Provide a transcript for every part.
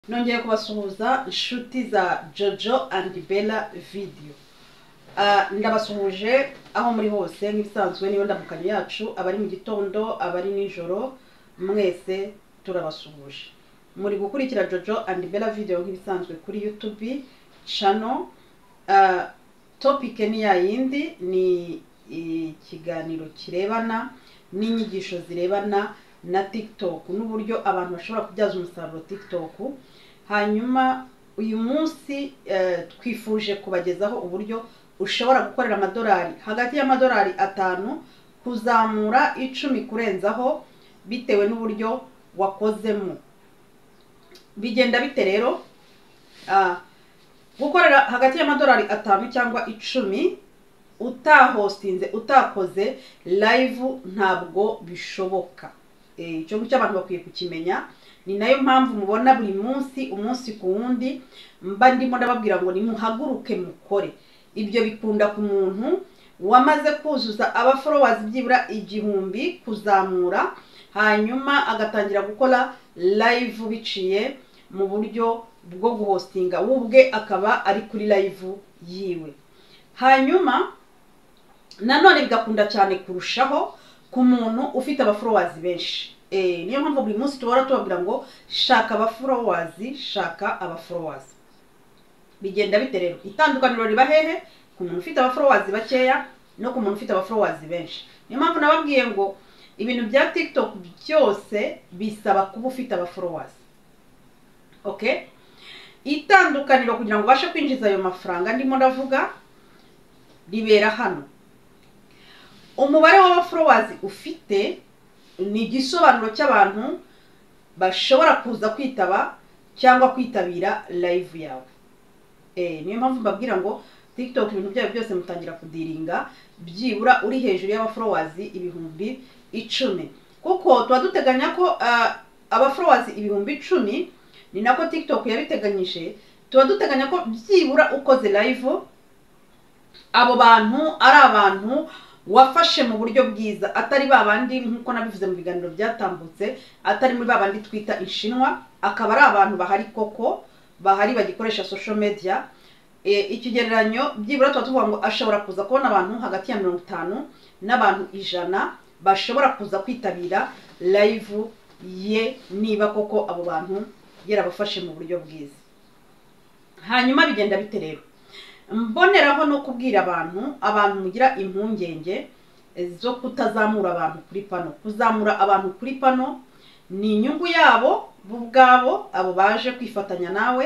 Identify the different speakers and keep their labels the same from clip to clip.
Speaker 1: nongeye kubasuhuza inshuti za jojo and bella video ndabasuhuje aho muri hose nk'ibisanzwe niyo ndamukanye yacu abari mu gitondo abari nijoro mwese turabasuhuje muri gukurikira jojo and bella video nk'ibisanzwe kuri youtube channel Ah, topic ni ya yindi ni ikiganiro kirebana n'inyigisho zirebana na tiktok n'uburyo abantu bashobora kubyaza umusaruro tiktok hanyuma uyu munsi eh, twifuje kubagezaho uburyo ushobora gukorera amadolari hagati y'amadolari atanu kuzamura icumi kurenzaho bitewe n'uburyo wakozemo bigenda bite rero Ah, gukorera hagati y'amadolari atanu cyangwa icumi utahostinze utakoze live ntabwo bishoboka Eh, icyo ngicyo abantu bakwiye kukimenya ni nayo mpamvu mubona buri munsi umunsi ku wundi mba ndimo ndababwira ngo nimuhaguruke mukore ibyo bikunda ku muntu wamaze kuzuza aba followers byibura igihumbi kuzamura hanyuma agatangira gukora live biciye mu buryo bwo guhostinga we ubwe akaba ari kuri live yiwe hanyuma nanone bigakunda cyane kurushaho ku muntu ufite abaforowazi benshi Eh, niyo mpamvu buri munsi tubora tubabwira ngo shaka abaforowazi shaka abaforowazi bigenda bite rero itandukaniro riba hehe ku muntu ufite abaforowazi bakeya no ku muntu ufite abaforowazi benshi niyo mpamvu nababwiye ngo ibintu bya tiktok byose bisaba kuba ufite abaforowazi okay itandukaniro kugira ngo ubashe kwinjiza ayo mafaranga ndimo ndavuga ribera hano umubare w'abaforowazi ufite ni igisobanuro cy'abantu bashobora kuza kwitaba cyangwa kwitabira live yawe Eh, niyo mpamvu mbabwira ngo tiktok ibintu byayo byose mutangira kudiringa byibura uri hejuru y'abaforowazi ibihumbi icumi kuko tuba duteganya ko ah, abaforowazi ibihumbi icumi ni nako tiktok yabiteganyije tuba duteganya ko byibura ukoze live abo bantu ari abantu wafashe mu buryo bwiza atari ba bandi nk'uko nabivuze mu biganiro byatambutse atari muri ba bandi twita inshinwa akaba ari abantu bahari koko bahari bagikoresha social media E, ikigereranyo byibura tuba tuvuga ngo ashobora kuza kubona abantu hagati ya mirongo itanu n'abantu ijana bashobora kuza kwitabira live ye niba koko abo bantu yarabafashe mu buryo bwiza hanyuma bigenda bite rero mboneraho no kubwira abantu abantu mugira impungenge eh, zo kutazamura abantu kuri pano kuzamura abantu kuri pano ni inyungu yabo bo ubwabo abo baje kwifatanya nawe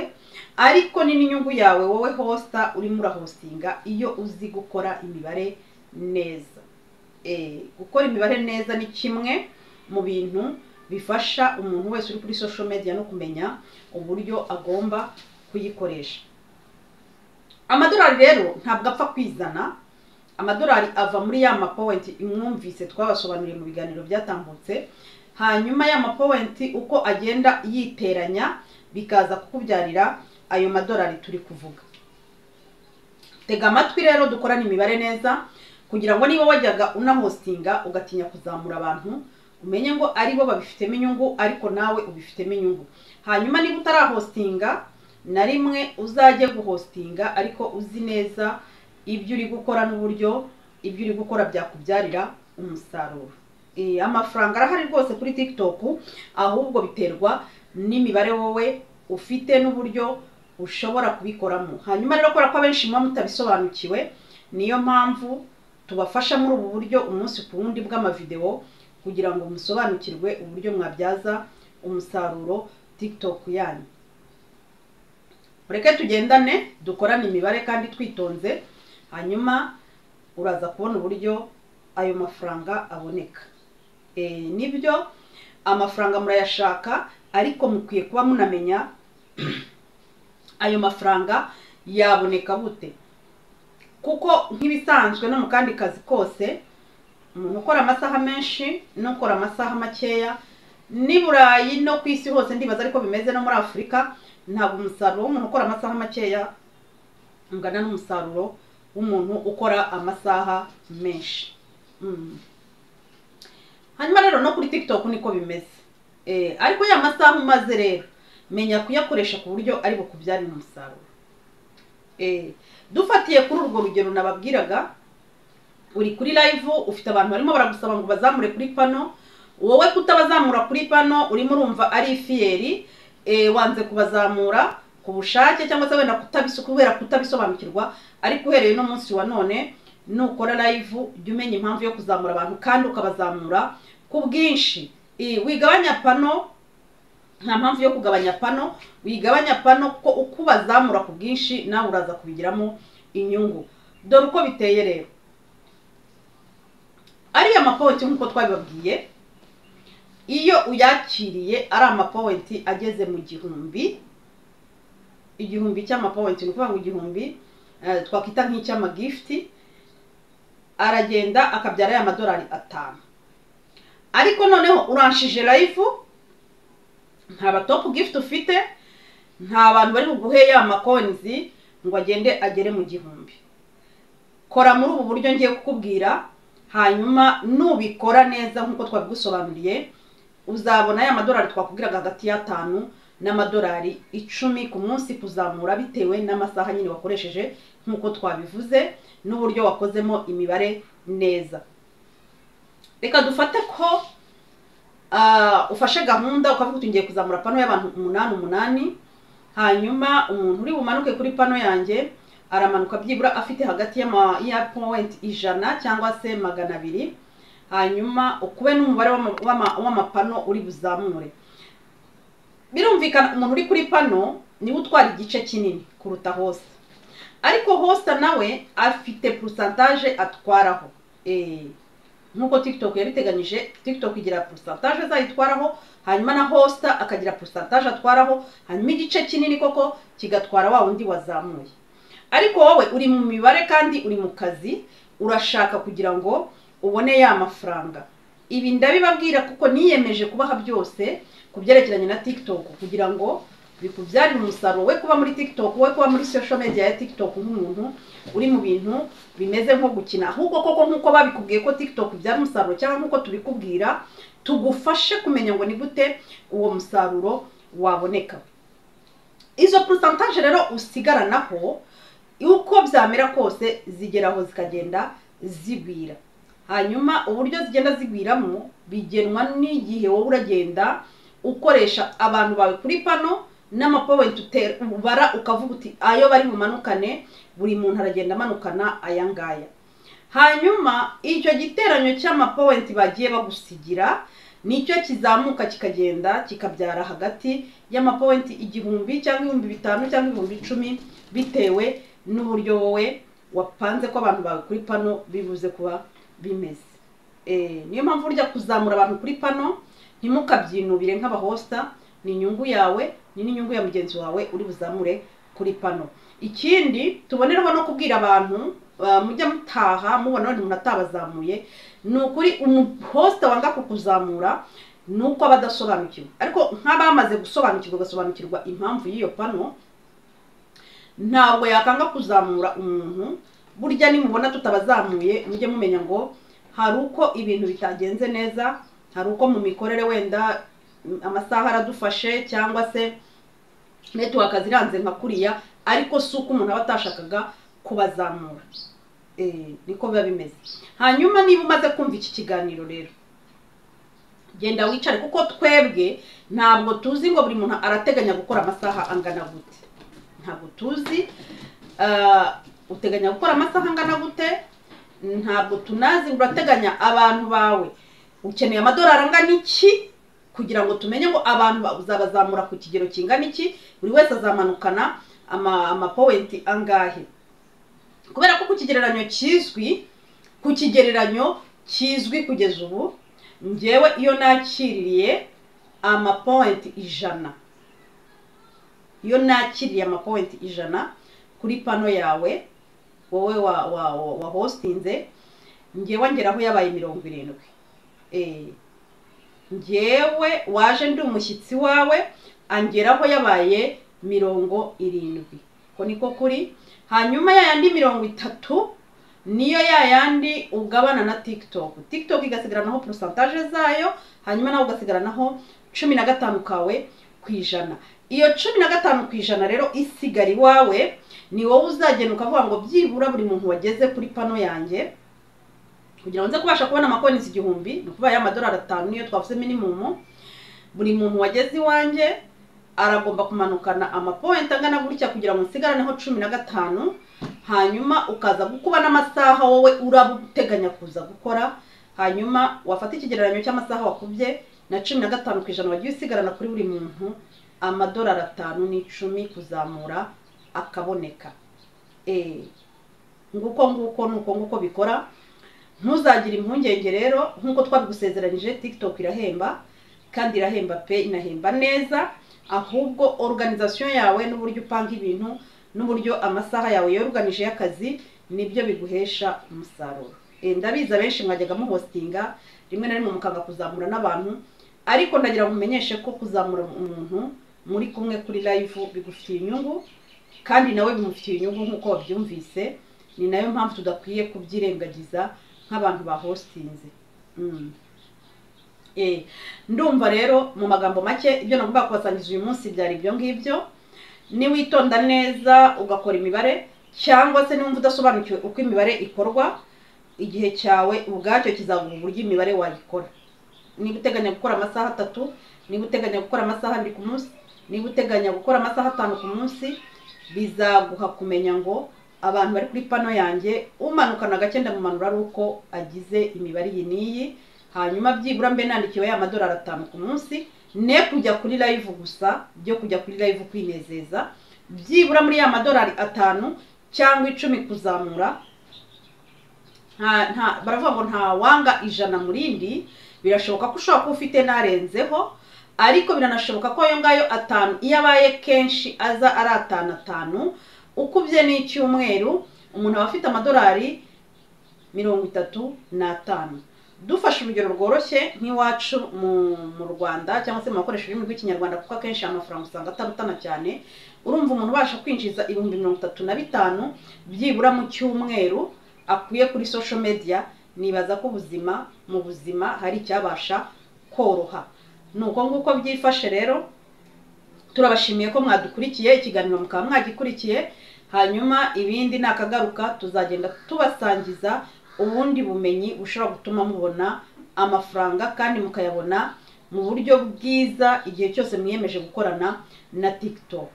Speaker 1: ariko ni n'inyungu yawe wowe hosta urimo urahostinga iyo uzi gukora imibare neza Eh, gukora imibare neza ni kimwe mu bintu bifasha umuntu wese uri kuri social media no kumenya uburyo agomba kuyikoresha amadolari rero ntabwo apfa kwizana amadolari ava muri ya mapowenti mwumvise twabasobanuriye mu biganiro byatambutse hanyuma ya mapowenti uko agenda yiteranya bikaza kukubyarira ayo madolari turi kuvuga tega amatwi rero dukorane imibare neza kugira ngo niba wajyaga unahostinga ugatinya kuzamura abantu umenye ngo ari bo babifitemo inyungu ariko nawe ubifitemo inyungu hanyuma niba utarahostinga na rimwe uzajye guhostinga ariko uzi neza ibyo uri gukora n'uburyo ibyo uri gukora byakubyarira umusaruro Eh, amafaranga arahari rwose kuri tiktok ahubwo biterwa n'imibare wowe ufite n'uburyo ushobora kubikoramo hanyuma rero kubera ko abenshi muba mutabisobanukiwe niyo mpamvu tubafasha muri ubu buryo umunsi ku wundi bw'amavideo kugira ngo musobanukirwe uburyo mwabyaza umusaruro tiktok yanyu mureke tugendane dukorane imibare kandi twitonze hanyuma uraza kubona uburyo ayo mafaranga aboneka Eh, nibyo amafaranga murayashaka ariko mukwiye kuba munamenya ayo mafaranga yaboneka bute kuko nk'ibisanzwe no mu kandi kazi kose umuntu ukora amasaha menshi n'ukora amasaha makeya n'i burayi no ku isi hose ndibaza ariko bimeze no muri afurika ntabwo umusaruro w'umuntu ukora amasaha makeya ungana n'umusaruro w'umuntu ukora amasaha menshi Mm. hanyuma rero no kuri tiktok niko bimeze Eh, ariko ya masaha umaze rero menya kuyakoresha ku buryo ari bukubyarire umusaruro Eh, dufatiye kuri urwo rugero nababwiraga uri kuri live ufite abantu barimo baragusaba ngo bazamure kuri pano wowe kutabazamura kuri pano urimo urumva ari ifiyeri eh, wanze kubazamura ku bushake cyangwa se wenda kutabiso- kubera kutabisobanukirwa ariko uhereye uno munsi wa none nukora live jya umenya impamvu yo kuzamura abantu kandi ukabazamura ku bwinshi Eh, wigabanya pano nta mpamvu yo kugabanya pano wigabanya pano kuko uko ubazamura ku bwinshi nawe uraza kubigiramo inyungu dore uko biteye rero ariya mapowenti nk'uko twabibabwiye iyo uyakiriye ari amapowenti ageze mu gihumbi igihumbi cy'amapowenti ni ukuvuga ngo igihumbi eh, twakwita nk'icy'amagifuti aragenda akabyara ya madolari atanu ariko noneho uranshije live nta ba top gift ufite nta bantu bari buguhe ya makonzi ngo agende agere mu gihumbi kora muri ubu buryo ngiye kukubwira hanyuma nubikora neza nk'uko twabigusobanuriye uzabona ya madolari twakubwiraga hagati y'atanu n'amadolari icumi ku munsi kuzamura bitewe n'amasaha nyine wakoresheje nk'uko twabivuze n'uburyo wakozemo imibare neza reka dufate ko ah, ufashe gahunda ukavuga uti ngiye kuzamura pano y'abantu umunani umunani hanyuma umuntu uri bumanuke kuri pano yanjye aramanuka byibura afite hagati y'ama- ya powenti ijana cyangwa se magana abiri hanyuma ukube n'umubare w'ama- w'ama- w'amapano uri buzamure birumvikana umuntu uri kuri pano niwe utwara igice kinini kuruta hose ariko hosta nawe afite porosantaje atwaraho Eh, nk'uko tiktok yabiteganyije tiktok igira porosantaje zayo itwaraho hanyuma na hosta akagira porosantaje atwaraho hanyuma igice kinini koko kigatwara wa wundi wazamuye ariko wowe uri mu mibare kandi uri mu kazi urashaka kugira ngo ubone ya mafaranga ibi ndabibabwira kuko niyemeje kubaha byose ku byerekeranye na tiktok kugira ngo bikubyarire umusaruro we kuba muri tiktok we kuba muri social media ya tiktok nk'umuntu uri mu bintu bimeze nko gukina ahubwo koko nk'uko babikubwiye ko tiktok ibyara umusaruro cyangwa nk'uko tubikubwira tugufashe kumenya ngo ni gute uwo musaruro waboneka izo porosantaje rero usigaranaho uko byamera kose zigeraho zikagenda zigwira hanyuma uburyo zigenda zigwiramo bigenwa n'igihe wowe uragenda ukoresha abantu bawe kuri pano n'amapowenti utera ubara ukavuga uti ayo bari bumanukane buri muntu aragenda amanukana aya ngaya hanyuma icyo giteranyo cy'amapowenti bagiye bagusigira nicyo kizamuka kikagenda kikabyara hagati y'amapowenti igihumbi cyangwa ibihumbi bitanu cyangwa ibihumbi icumi bitewe n'uburyo wowe wapanze ko abantu bawe kuri pano bibuze kuba bimeze Eh, niyo mpamvu burya kuzamura abantu kuri pano ntimukabyinubire nk'abahosita ni inyungu yawe ni n'inyungu ya mugenzi wawe uri buzamure kuri pano ikindi tubonereho no kubwira abantu ah, mujya mutaha mubona wenda umuntu atabazamuye ni ukuri umuhosita wanga kukuzamura ni uko aba adasobanukirwa ariko nk'abamaze gusobanukirwa bagasobanukirwa impamvu y'iyo pano ntabwo yakanga kuzamura umuntu burya nimubona tutabazamuye mujye mumenya ngo hari uko ibintu bitagenze neza hari uko mu mikorere wenda mm, amasaha aradufashe cyangwa se netiwaka ziranze nka kuriya ariko si uko umuntu aba atashakaga kubazamura Eh, niko biba bimeze hanyuma niba umaze kumva iki kiganiro rero genda wicare kuko twebwe ntabwo tuzi ngo buri muntu arateganya gukora amasaha angana gute ntabwo tuzi Ah, uteganya gukora amasaha angana gute ntabwo tunazi urateganya abantu bawe ukeneye amadolari angana iki kugira ngo tumenye ngo abantu ba- uzabazamura ku kigero kingana iki buri wese azamanukana ama- amapowenti angahe kubera ko ku kigereranyo kizwi ku kigereranyo kizwi kugeza ubu ngewe iyo nakiririye amapowenti ijana iyo nakiriye amapowenti ijana kuri pano yawe wowe wa, wa, wa, wa hostinze ngewe ngeraho yabaye mirongo irindwi Eh, ngewe waje ndi umushyitsi wawe angeraho yabaye mirongo irindwi ko niko kuri hanyuma ya yandi mirongo itatu niyo ya yandi ugabana na tiktok tiktok igasigaranaho porosantaje zayo hanyuma nawe ugasigaranaho cumi na gatanu kawe ku ijana iyo cumi na gatanu ku ijana rero isigara iwawe ni wowe uzagenda ukavuga ngo byibura buri muntu wageze kuri pano yanjye kugira ngo nze kubasha kubona amakonisi igihumbi ni ukuvuga y'amadolari atanu niyo twavuze minimumu buri muntu wageze iwanjye aragomba kumanukana amapointi angana gutya kugira ngo nsigaraneho cumi na gatanu hanyuma ukaza gukuba n'amasaha wowe uraba uteganya kuza gukora hanyuma wafata ikigereranyo cy'amasaha wakubye na cumi na gatanu ku ijana wagiye usigarana kuri buri muntu amadolari atanu n'icumi kuzamura akaboneka Eh, nguko nguko nuko nguko bikora ntuzagire impungenge rero nk'uko twabigusezeranyije tiktok irahemba kandi irahemba pe inahemba neza ahubwo organization yawe n'uburyo upanga ibintu n'uburyo amasaha yawe yoruganije y'akazi nibyo biguhesha umusaruro Eh, ndabizi abenshi mwajyaga muhostinga rimwe na rimwe mukanga kuzamura n'abantu ariko ndagira ngo umenyeshe ko kuzamura umuntu muri kumwe kuri live bigufitiye inyungu kandi nawe bimufitiye inyungu nk'uko wabyumvise ni nayo mpamvu tudakwiye kubyirengagiza nk'abantu bahostinze Mm. Eh, ndumva rero mu magambo make ibyo nagomba kubasangiza uyu munsi byari ibyo ngibyo niwitonda neza ugakora imibare cyangwa se niwumva udasobanukiwe uko imibare ikorwa igihe cyawe ubwacyo kizaguha uburyo imibare wayikora niba uteganya gukora amasaha atatu niba uteganya gukora amasaha abiri ku munsi niba uteganya gukora amasaha atanu ku munsi bizaguha kumenya ngo abantu bari kuri pano yanjye umanukana gake ndamumanura ari uko agize imibare iyi n'iyi hanyuma byibura mbe nandikiwe y'amadolari atanu ku munsi ne kujya kuri live gusa byo kujya kuri live kwinezeza byibura muri ya madolari atanu cyangwa icumi kuzamura nta nta baravuga ngo nta wanga ijana mu rindi birashoboka ko ushobora kuba ufite n'arenzeho ariko biranashoboka ko ayo ngayo atanu iyo abaye kenshi aza ari atanu atanu ukubye n'icyumweru umuntu aba afite amadolari mirongo itatu n'atanu dufashe urugero rworoshye nk'iwacu mu mu rwanda cyangwa se mu bakoresha ururimi rw'ikinyarwanda kuko akenshi amafaranga usanga atarutana cyane urumva umuntu ubasha kwinjiza ibihumbi mirongo itatu na bitanu byibura mu cyumweru akuye kuri social media nibaza ko ubuzima mu buzima hari icyabasha koroha ni uko nguko byifashe rero turabashimiye ko mwadukurikiye ikiganiro mukaba mwagikurikiye hanyuma ibindi nakagaruka tuzagenda tubasangiza ubundi bumenyi bushobora gutuma mubona amafaranga kandi mukayabona mu buryo bwiza igihe cyose mwiyemeje gukorana na tiktok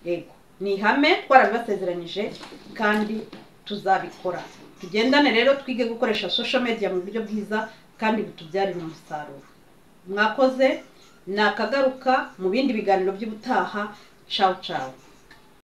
Speaker 1: yego ni ihame twarabibasezeranyije kandi tuzabikora tugendane rero twige gukoresha social media mu buryo bwiza kandi butubyarira umusaruro mwakoze nakagaruka mu bindi biganiro by'ubutaha ciao ciao